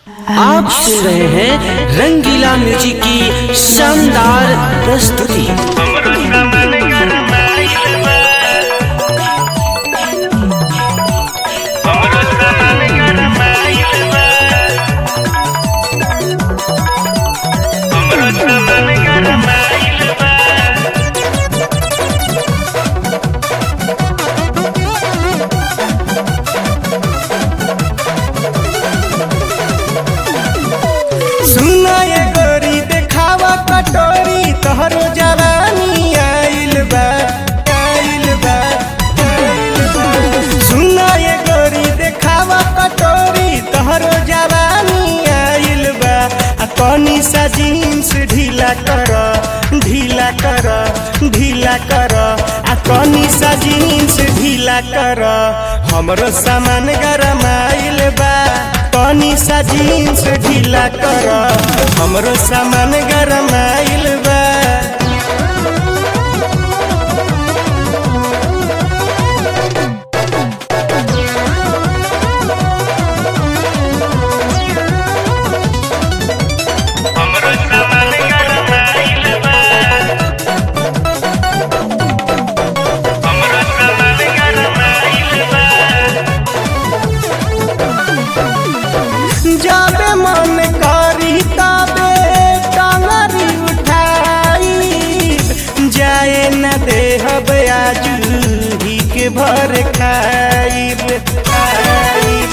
आप सुन रहे हैं रंगीला म्यूजिक की शानदार प्रस्तुति सुना ये गोरी देखावा कटोरी तोहरो जवानी आइल बा आइल बा आइल बा। सुना ये गोरी देखावा कटोरी तोहरो जवानी आइल बा आ तनी सा जीन्स ढीला कर ढीला कर ढीला कर आ तनी सा जीन्स ढीला कर हमरो सामान गरमाइल बा तनी सा जीन्स ढीला कर हमरो सामान गरमाइल बा जाबे मन करी तबे टंगरी उठाई जाए न देहब आजू ही के भर खाइब खाइब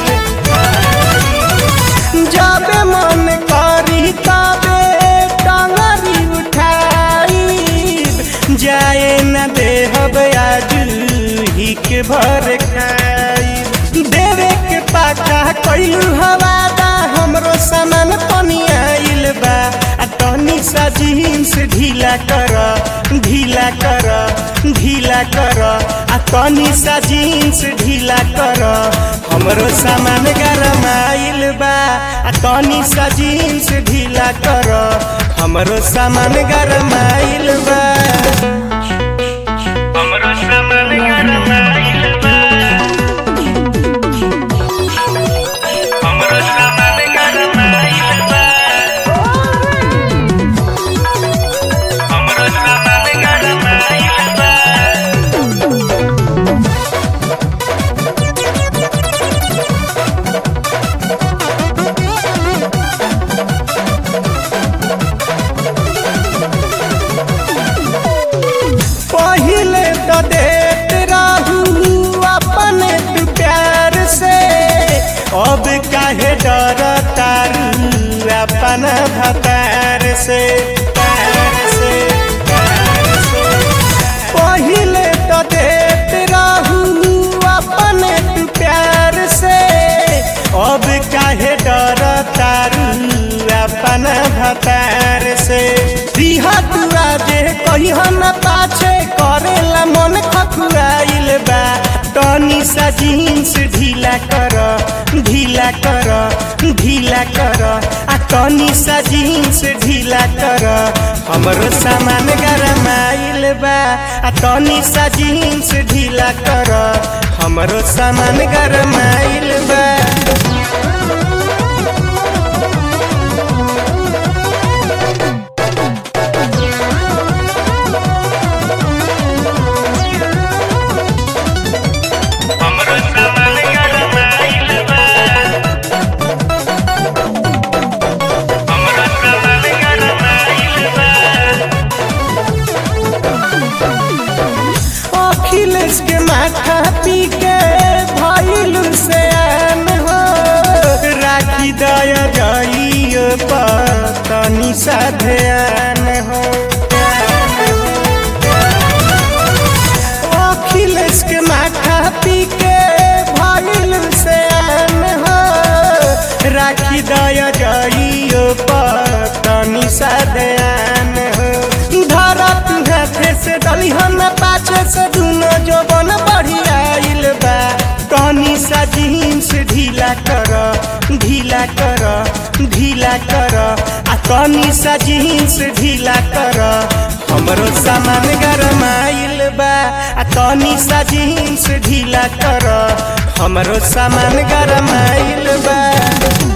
जाबे मन करी तबे टंगरी उठाई जाए न देहब आजू ही के भर खाइब देवे के पाका कइलू हवादा हमरो सामान तनी आइल बा आ तनी सा जीन्स ढीला कर ढीला कर ढीला कर आ तनी सा जीन्स ढीला कर हमरो सामान गरमाइल बा आ तनी सा जीन्स ढीला कर हमरो सामान गरमाइल बा हमरो सामान गरमाइल बा हमरो सामान गरमाइल बा हमरो सामान गरमाइल बा पहिले तो देत रहू अपने तू प्यार से अब काहे डर तारू अपन भतार से प्यार से प्यार से पहिले तो देत रहू अपने तू प्यार से अब काहे डर तारू अपन भतार से दिहा तुआ जे कहिह न पाछे करेला मन खखुआइल बा तनी सा जीन्स ढीला कर ढीला कर ढीला कर आ तनी सा जीन्स ढीला कर हमरो सामान गरमाइल बा आ तनी सा जीन्स ढीला कर हमरो सामान गरमाइल बा हमरो सामान गरमाइल बा हमरो सामान गरमाइल बा अखिलेश के माथा पी के भइल से आन हो राखी दया जाइयो पतनी सा ध्यान हो अखिलेश के माथा पी के भइल से आन हो राखी दया जाइयो पतनी सा ध्यान हो धरत हाथे से दलिहन पाछे से दुनो जोबन बढ़िया आइल बा तनी सा जीन्स ढीला कर ढीला कर ढीला कर आ तनी सा जीन्स ढीला कर हमरो सामान गरमाइल बा आ तनी सा जीन्स ढीला कर हमरो सामान गरमाइल बा